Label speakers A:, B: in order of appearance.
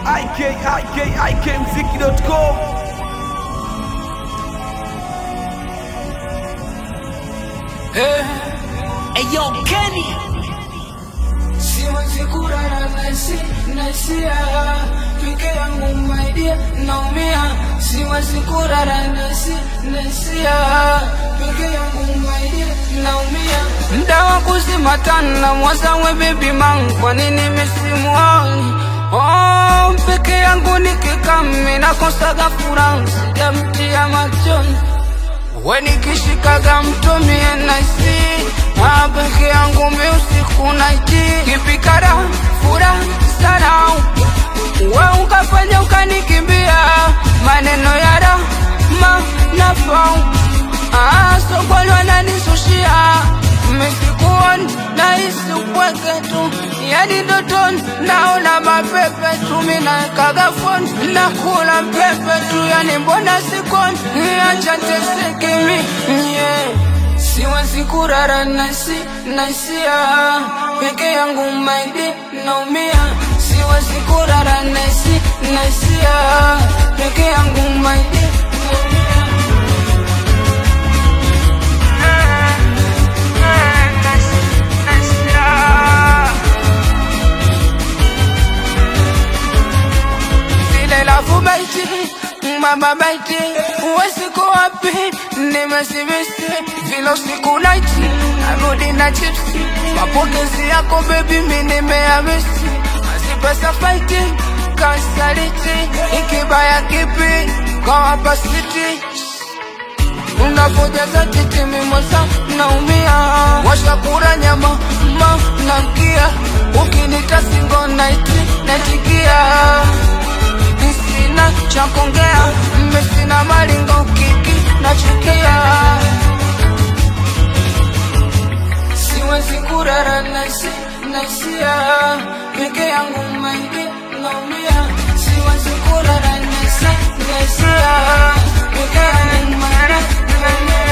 A: ikikmziki.com
B: Hey yo, Kenny.
C: Siwezi kulala nasi nasia peke yangu my dear naumia siwezi kulala nasi nasia peke yangu my dear naumia mda wa kuzima tana mwazawe baby man kwa nini misimuoni oh peke yangu nikikami nakosaga furaha sijamtia machoni we nikishikaga mtumie naisi Ah, peke yangu mi usiku naiti kipikara fura sana we ukafanya ukanikimbia maneno ya rama nafau ah, sokoni wananisushia misikuoni nahisi upweke tu yani ndotoni naona mapepe tu minakaga foni nakula pepe tu yani mbona sikoni acha teseke mi yeah. Siwezi kurara nasi nasia peke yangu maidi naumia siwezi kurara nasi nasia peke yangu maidi naumia Zile lafu baiti mama baiti uwesiku wapi nimesibisi vile usiku naiti narudi na chipsi mapokezi yako bebi mi nimeamisi mazipesa faiti kasaliti ikibaya kipi kawapasiti unapojaza titi mimosa naumia washakura nyama ma namkia ukinita singo naiti natikia sina cha kuongea mmesina malingo kiki nachukia siwezi kurara nasi nasia peke yangu maidi naumia siwezi kurara nasi nasia peke yangu maidi naumia